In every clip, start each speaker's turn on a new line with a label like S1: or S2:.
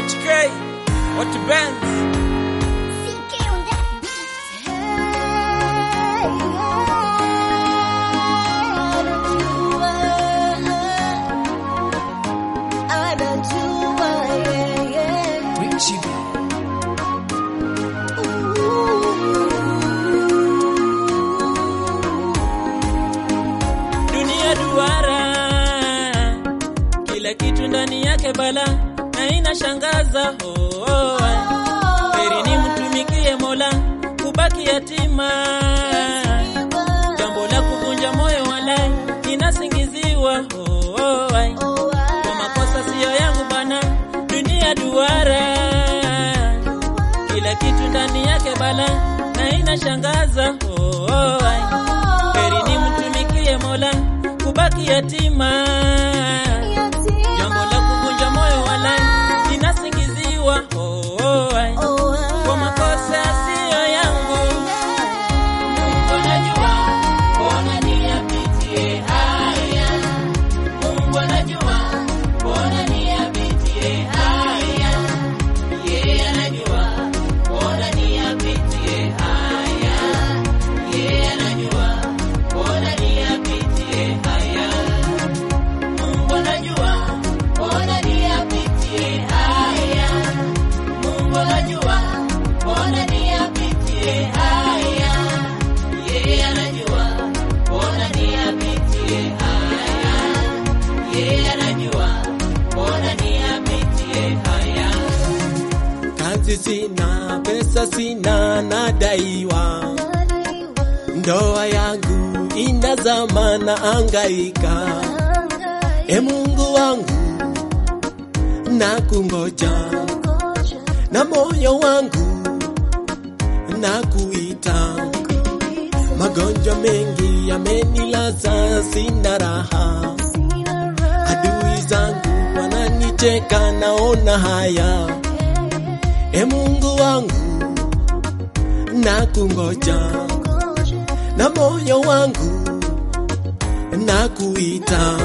S1: HK, what bands?
S2: CK on that beat. I don't do it, yeah,
S1: Richie. Dunia duara, kila kitu ndani yake bala na inashangaza. Oh, oh, oh. Heri ni mtumikie Mola, kubaki yatima jambo la kuvunja moyo walai inasingiziwa. Oh, oh, ai. Kwa makosa siyo yangu bana, dunia duara, kila kitu ndani yake bala na inashangaza. Oh, oh, ai. Heri ni mtumikie Mola, kubaki yatima jambo la kuvunja moyo walai inasingiziwa. Oh, oh, ai. Kwa makosa siyo yangu Mungu anajua, mbona niyapitie haya? Mungu anajua, mbona niyapitie haya? Yeye anajua, mbona niyapitie haya? Yeye anajua, mbona niyapitie haya? Mungu anajua, mbona niyapitie haya? Mungu anajua, mbona niyapitie haya? Yeye anajua, mbona niyapitie haya? Yeye anajua, mbona niyapitie haya?
S3: Kazi sina, pesa sina, nadaiwa. Ndoa yangu inazama na angaika. E Mungu wangu, na kungoja na moyo wangu na kuita. Magonjwa mengi yamenilaza, sina raha. Adui zangu wananicheka, naona haya. E Mungu wangu, na kungoja na moyo wangu na kuita.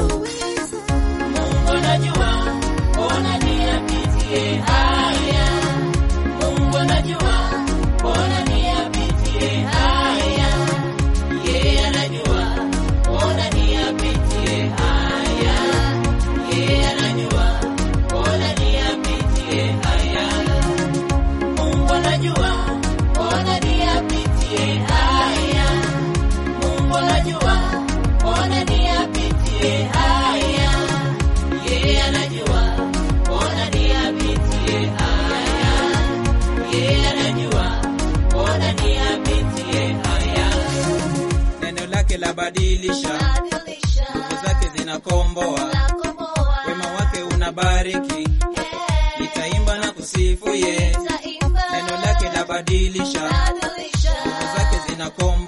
S1: Mungu anajua, mbona niyapitie haya? Mungu anajua, mbona niyapitie haya? Yeye anajua, mbona niyapitie haya? Yeye anajua, mbona niyapitie haya? Mungu anajua, mbona niyapitie haya? Mungu anajua, mbona niyapitie haya? Yeye anajua, mbona niyapitie haya? Yeye anajua, mbona niyapitie haya? Neno lake labadilisha, nguvu zake zinakomboa, wema wake unabariki, nitaimba na kusifu ye. Neno lake labadilisha, nguvu zake zinakomboa